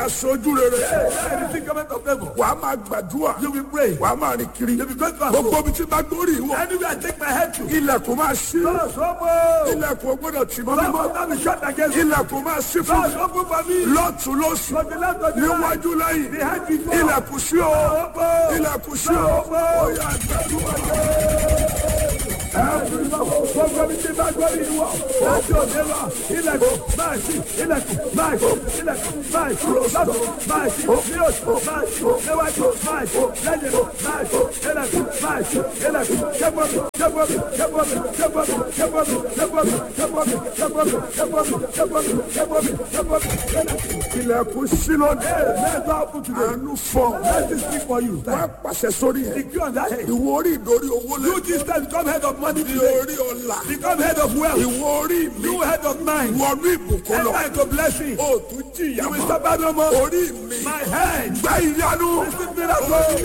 aṣojú rere Anything coming of favor. wàá máa gbàdúrà You will pray. wàá máa rìn kiri You will go to gbogbo ibi tí bá gbórí ìwọ Anywhere I take my head to. ilẹ̀kùn máa ṣí Doors open. ilẹ̀kùn ò gbọ́dọ̀ tì mọ́ Doors mímọ́ open be shut against me. ilẹ̀kùn máa ṣí fún Doors mi open for me. lọ́tún lósì From the left to the right. níwájú lẹ́yìn Behind before. ilẹ̀kùn sí o Open. ilẹ̀kùn sí o ó yá gbàdúrà Gbogbo mi ti bá gbọ́ ìwọ. Láti òde lọ. Ilẹ̀kùn máa ṣí. Ilẹ̀kùn máa ṣí. Ilẹ̀kùn máa ṣí. Lọ́dọ̀ máa ṣí. Ní oṣù máa ṣí. Níwájú máa ṣí. Lẹ́yìn máa ṣí. Ilẹ̀kùn máa ṣí. Ilẹ̀kùn ṣẹ́gbọ́n mi. Ṣẹ́gbọ́n mi. Ṣẹ́gbọ́n mi. Ṣẹ́gbọ́n mi. Ṣẹ́gbọ́n mi. Ṣẹ́gbọ́n mi. Ṣẹ́gbọ́n mi. Ṣẹ́gbọ́n mi. Ṣẹ́gbọ́n mi. Ṣẹ́gbọ́n mi. Ṣẹ́gbọ́n mi. Ṣẹ́gbọ́n mi. ilẹ̀kùn sí lónìí Let's go open today. àánú fọ Let me speak for you. wàá pàṣẹ sórí ẹ̀ Secure on that head. ìwọ orí ìdórí owó You lẹ́yìn this time become head of money ní today. orí ọ̀la Become head of wealth. ìwọ orí mi You head of mind. wọnú ìbùkún lọ Enter into blessing. ó tún jìyà You will mọ́ suffer no more. orí mi My head. gbá ìyanu Receive miracle.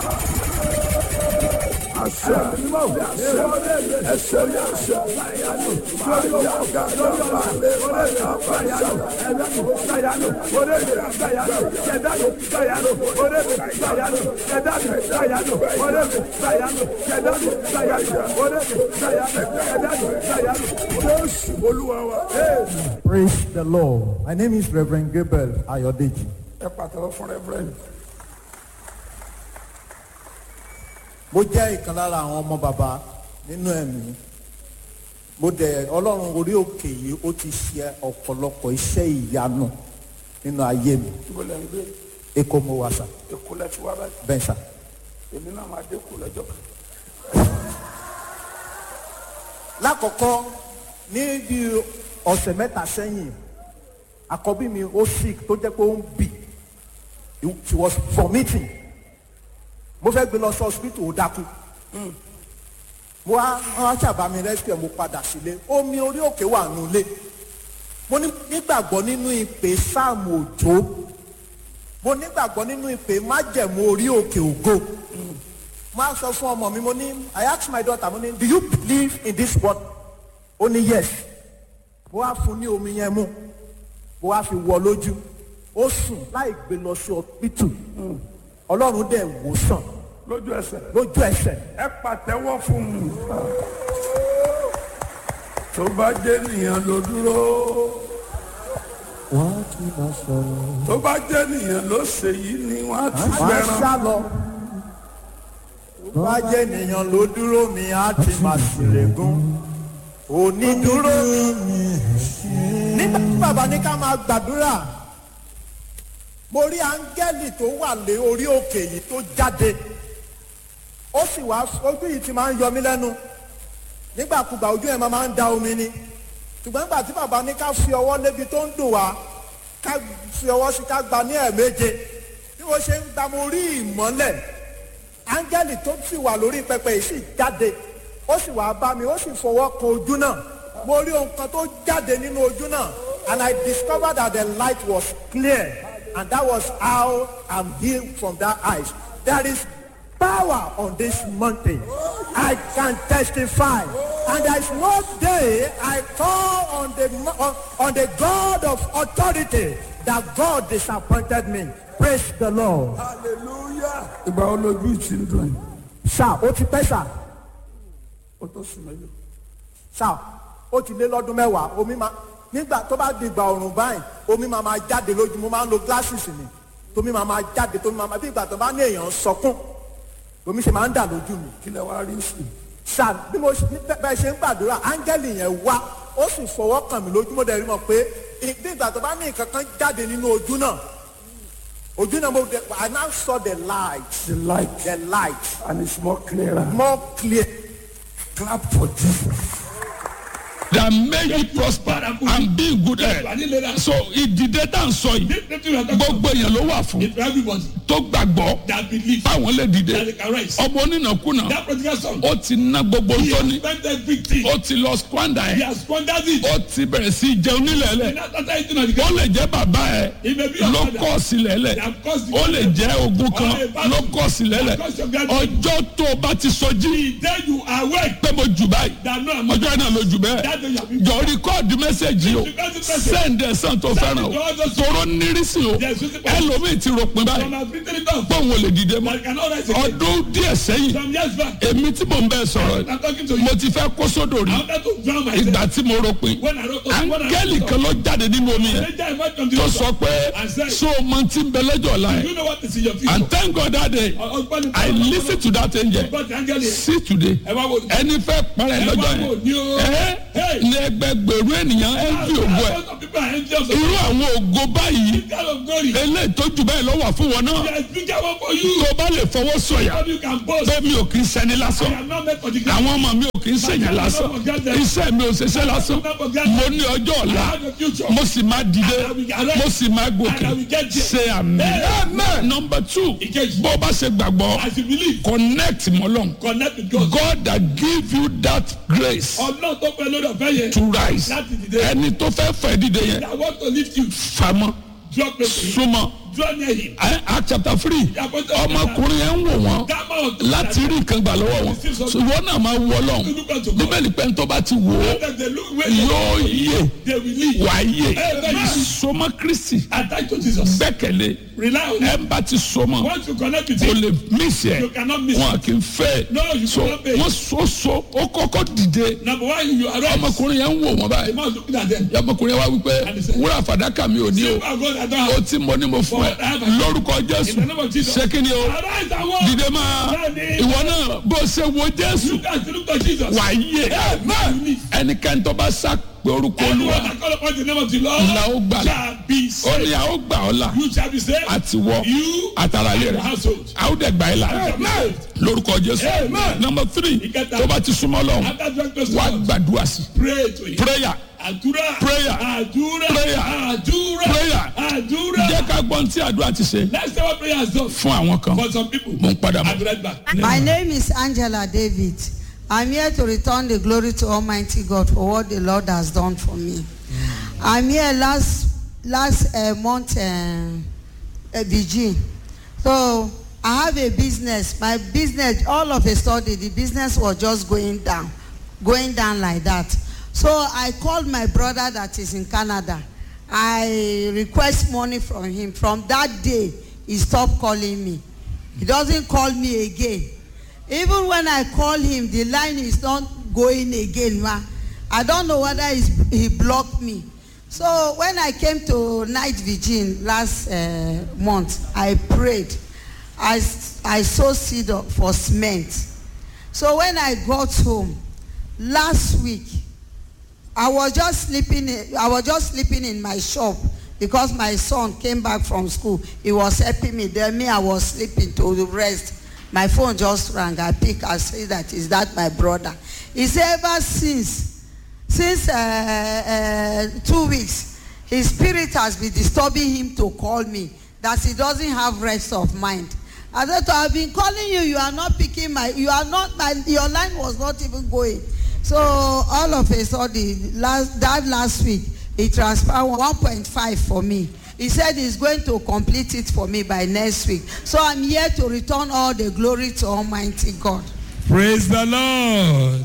àṣẹ ẹsẹ ní àṣẹ jésù olúwa wa. Praise the Lord. My name is Reverend Gabriel Ayodeji. ẹ pàtàkì fún rẹ́fúrẹ́ǹdì. Mo jẹ́ ìkan lára àwọn ọmọ bàbá nínú ẹ̀mí. Mo dẹ̀ Ọlọ́run orí òkè yìí ó ti ṣe ọ̀pọ̀lọpọ̀ iṣẹ́ ìyanu nínú ayé mi. ibo lẹ́ ń gbé Èkó mo wà sà, èkó lẹ́ ti wá báyìí bẹ́ẹ̀ sà. èmi náà máa dé kó lọ́jọ́ kan. Lákọ̀ọ́kọ́ ní bí ọ̀sẹ̀ mẹ́ta sẹ́yìn, àkọ́bí mi ó sick tó jẹ́ pé ó ń bì. She was vomiting. Mo fẹ́ gbé lọ sí hospital ó dákú. mo wá wọn wá ṣàbá mi rescue mo padà sílé omi orí òkè wà nulẹ̀ mo ní- nígbàgbọ́ nínú ìpè sáàmù òjò mo nígbàgbọ́ nínú ìpè májẹ̀mú orí òkè ògo mo á sọ fún ọmọ mi mo ní I ask my daughter mo ní do you believe in this word ó ní yes mo wá fún ní omi yẹn mu mo wá fi wọ lójú ó sùn láì gbé lọ sí ọpítù ọlọ́run dẹ̀ wò sàn lójú ẹsẹ̀ lójú ẹsẹ̀ ẹ pàtẹ́wọ́ fún un. tó bá jẹ́ nìyẹn ló dúró wọ́n ti máa sọ̀rọ̀. tó bá jẹ́ nìyẹn ló ṣe yìí ni wọ́n á ti máa fẹ́ràn. sá lọ. bá jẹ́ ènìyàn ló dúró mi á ti máa ṣèlégún. onídúró nígbà tí bàbá ní ká máa gbàdúrà mo rí áńgẹ́lì tó wà lé orí òkè yìí tó jáde ó sì wá ojú yìí ti máa ń yọ mí lẹ́nu nígbàkúgbà ojú ẹ̀ máa ń da omi ni ṣùgbọ́n nígbà tí bàbá ní ká fi ọwọ́ lébi tó ń dùn wá ká fi ọwọ́ sí ká gba ní ẹ̀ẹ̀méje bí mo ṣe ń gba mo rí ìmọ́lẹ̀ áńgẹ́lì tó sì wà lórí pẹpẹ yìí sì jáde ó sì wá bá mi ó sì fọwọ́ kan ojú náà mo rí ohun kan tó jáde nínú ojú náà and I discovered that the light was clear and that was how I'm healed from that eyes there is power on this mountain I can testify and there is no day I call on the mo- on, on the God of authority that God disappointed me praise the Lord. hallelujah. ìgbà wo lójú ti ń dùn yìí sá ó ti pẹ́ sá ó tó sùn mẹ́lẹ̀. sá ó ti lé lọ́dún mẹ́wàá omi máa nígbà tó bá di ìgbà ọ̀rùn báyìí omi máa máa jáde lójú mo máa ń lo glasses mi tómi máa máa jáde tómi máa máa bí ìgbà tó bá ní èèyàn sọkún omi ṣe máa ń dà lójú mi kí lẹ wá rí sí i. sá bí mo ṣe- bẹ́- bẹ́ẹ̀ ṣe ń gbàdúrà áńgẹ́lì yẹn wá ó sì fọwọ́ kàn mí lójú mo dẹ̀ rí mọ̀ pé ì- bí ìgbà tó bá ní nǹkan kan jáde nínú ojú náà ojú náà mo dẹ̀ I now saw the light the light the light and it's more clearer. more clear. clap for Jesus. that make you prosper and be in good health. so ìdìde tá à ń sọ yìí gbogbo èèyàn ló wà fún Everybody. tó tó gbàgbọ́ that believe báwọn lè dìde that they can rise. ọmọ onínàkúnà That prodigal son, ó ti ná gbogbo he tó ní has spent everything. ó ti lọ squander He ẹ̀ has squandered it. ó ti bẹ̀rẹ̀ sí í jẹun nílẹ̀ẹ́lẹ̀ And after eating on the ó ground, lè jẹ́ bàbá ẹ̀ he may be your ló father. kọ́ sílẹ̀ẹ́lẹ̀ They have caused the ó lè jẹ́ ogun kan ló kọ́ sílẹ̀ẹ́lẹ̀ ọjọ́ tó o bá ti sọjí The day you awake, pé mo jù báyìí that no I'm ọjọ́ náà ló jù bẹ́ẹ̀ that day you have been jọ rìkọ́ọ̀dù mẹ́sẹ̀gì o sẹ́ǹdẹ̀ sàn tó fẹ́ràn o tóró nírísì o ẹlòmíì ti ròpin báyìí Some have written it down. pé òun ò lè dìde mọ́ But I cannot rise again. ọdún díẹ̀ sẹ́yìn Some years back, èmi tí mò ń bẹ́ẹ̀ sọ̀rọ̀ I'm talking to you. mo ti fẹ́ kó sódò rí I wanted to drown myself. ìgbà tí mo ròpin When I wrote when I áńgẹ́lì kan ló jáde nínú omi yẹn Later I went from the tó river. sọ pé so o mọ tí ń bẹ lẹ́jọ́ ọ̀la Do yẹn you know what is in your future? and thank God that day Husband I lis ten to that angel But the angel is. see today Ẹ wá wo. ẹni fẹ́ parẹ́ Ẹ lọ́jọ́ wá wo yẹn ni o. ẹ Hey. ní ẹgbẹgbẹ̀rún ènìyàn ẹ ń fi ògo ẹ Some people are angels of irú àwọn ògo báyìí God of glory. eléyìí tó jù bẹ́ẹ̀ lọ́wọ́ fún wọn náà There is bigger one for you. tó bá lè fọwọ́ sọ̀yà How you can boast. pé mi ò kì í ṣẹni I lásán am not meant for the ground. àwọn ọmọ mi ò kì í ṣèyàn lásán iṣẹ́ mi ò ṣiṣẹ́ lásán mo ní ọjọ́ I ọ̀la have a future. mo sì máa dìde mo sì máa gòkè ṣe àmì amen number two Ìkejì. bó o bá ṣe gbàgbọ́ As you believe, connect mọ́lọ́n connect with God. God that give you that grace Ọlọ́run tó pẹ́ lórí ọ̀fẹ́ yẹn. to rise Láti dìde. ẹni tó fẹ́ fẹ́ dìde yẹn I want to lift you. famọ́ Draw close to him. súnmọ́ Draw near him. Act chapter three ọmọkùnrin yẹn ń wò wọ́n That man was láti rí nǹkan gbà lọ́wọ́ wọn ṣùgbọ́n náà máa wọ lọ́hùn look unto God. bíbélì pẹ́ tó bá ti wò ó That they look where they yóò yé they will leave. wà á yé Amen. sọmọ kristi Attach to Jesus. gbẹ́kẹ̀lé Rely on ẹ him. bá ti sọmọ Once you connect with o him, lè mísì ẹ you cannot miss wọn it. kì í fẹ́ No, you so cannot pay. wọ́n so so ó kọ́kọ́ dìde Number one, you arise. ọmọkùnrin yẹn ń wò wọ́n The báyìí man looking at them. ọmọkùnrin yẹn wá wípé wúrà fàdákà mi ò ní o Silver, gold, I don't ó have. ti mọ ní mo fún ẹ lórúkọ jésù In the name of Jesus. ṣé kí ni o Arise and walk. dìde máa ìwọ náà bó ṣe wo jésù Look at look at Jesus. wà á yé Amen. ẹnikẹ́ni tó bá sá pé orúkọ Anyone olúwa that call upon the name of the Lord la ó gbà lá shall be ó saved. ní a ó gbà ọ́ là You shall be saved. àti wọ You àtàrà ilé and your rẹ̀ household. a ó dẹ̀ gbà ẹ́ là shall be saved. lórúkọ jésù Amen. number three Ìkẹta. tó bá ti súnmọ́ lọ́hùn After drawing close to wá God, gbàdúrà sí pray to him. prayer Àdúrà. Prayer. Àdúrà. Prayer. Àdúrà. Prayer. Àdúrà. jẹ́ ká gbọ́n tí àdúrà ti ṣe Let's say what prayer has done fún àwọn kan for some people. mo ń padà I'll bọ̀. be right back. My name is Angela David. I'm here to return the glory to Almighty God for what the Lord has done for me. I'm here last last uh, month, uh, uh, Virgin. So I have a business. My business, all of a sudden, the business was just going down, going down like that. So I called my brother that is in Canada. I request money from him. From that day, he stopped calling me. He doesn't call me again. Even when I call him, the line is not going again. Ma. I don't know whether he's, he blocked me. So when I came to night vigil last uh, month, I prayed. I, s- I sowed seed of- for cement. So when I got home last week, I was just sleeping. In, I was just sleeping in my shop because my son came back from school. He was helping me. Then me, I was sleeping to rest. My phone just rang. I pick. I say that is that my brother. He said ever since, since uh, uh, two weeks, his spirit has been disturbing him to call me. That he doesn't have rest of mind. I said, I've been calling you. You are not picking my. You are not. My, your line was not even going. So all of a sudden, last, that last week, he transferred 1.5 for me. He said he's going to complete it for me by next week. So I'm here to return all the glory to Almighty God. Praise the Lord.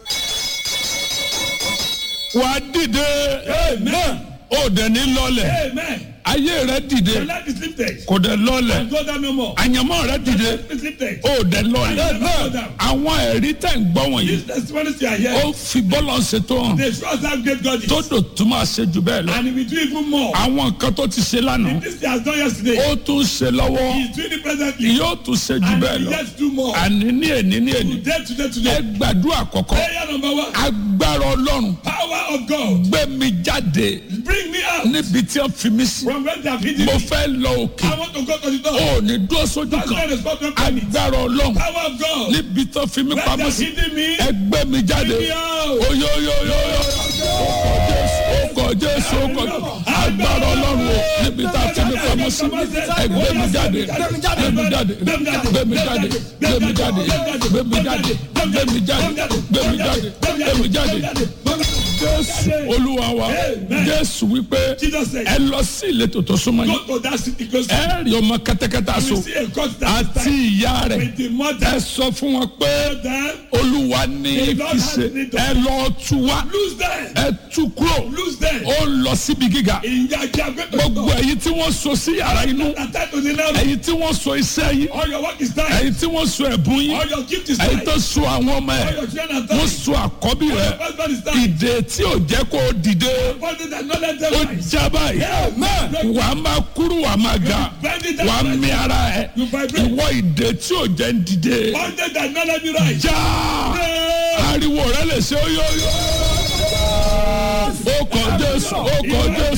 wà á dìde Amen. ó dẹ̀ ní lọ́lẹ̀ Amen. ayé rẹ dìde Your life is lifted. kò dẹ̀ lọ́lẹ̀ Go down no more. àyànmọ́ rẹ dìde Life is lifted. ó dẹ̀ lọ́lẹ̀ Amen. àwọn ẹ̀rí tẹ̀ ń gbọ́ wọ̀nyí These testimonies you are ó here, fi bọ́lọ̀ ṣètò hàn they show us how great God tó is. dò tó máa ṣe jù bẹ́ẹ̀ lọ And he will do even more. àwọn nǹkan tó ti ṣe lánàá This he has done yesterday. ó tún ṣe lọ́wọ́ He is doing it presently. yóò tún ṣe jù And bẹ́ẹ̀ he will lọ yet do more. àní ní èní ní èní Today, today, ẹ today. gbàdúrà kọ̀kọ́ Prayer number one. agbára ọlọ́run Power of God. gbé mi jáde Bring me out níbi tí wọ́n fi mí sí from where they have hidden mo me. fẹ́ lọ òkè I want to go to the door. ó ní dúró sójú That's why kan the spot of permit. agbára ọlọ́run Power of God. níbi tó fi mí Where they pamọ́ have sí hidden me. ẹgbẹ́ mi jáde Bring me out. oyoyoyoyo ọkọ̀ jésù ọkọ̀ jésù ọkọ̀ jésù agbára ọlọ́run o níbi tá a fi mí pamọ́ ọ sí ẹgbẹ́ mi jáde gbé mi jáde gbé mi jáde gbé mi jáde gbé mi jáde gbé mi jáde gbé mi jáde gbé mi jáde gbé mi jáde jésù olúwa wa jésù wípé Jesus said, ẹ lọ sí ìletò tó súnmọ́ yín Go to that city close to ẹ rí ọmọ kẹtẹkẹtẹ you. aṣọ See a court that àti ìyá rẹ̀ with the ẹ mother. sọ fún wọn pé Them, olúwa ní The Lord kí has ṣe need of- ẹ lọ tú wá lose them. ẹ tú kúrò Lose them. ó ń lọ síbi gíga Ìyájà gbogbo ẹ̀yin tí wọ́n so sí yàrá inú Attend to the now. ẹ̀yin tí wọ́n so iṣẹ́ yín All your work is done. ẹ̀yin tí wọ́n so ẹ̀bùn yín All your gift is ẹ̀yin done. tó so àwọn ọmọ All ẹ̀ your children are wọ́n done. so àkọ́bí Your rẹ̀ husband is done. ìdè tí ò jẹ́ kó o dìde Body that not let them ó rise. já báyìí wà á máa kúrú wà á máa ga wà á mí ara ẹ̀ ìwọ ìdè tí ò jẹ́ ń dìde Body that not let me rise. já ariwo rẹ lè ṣe ó yó yó ó kọ Jésù ó kọ Jésù.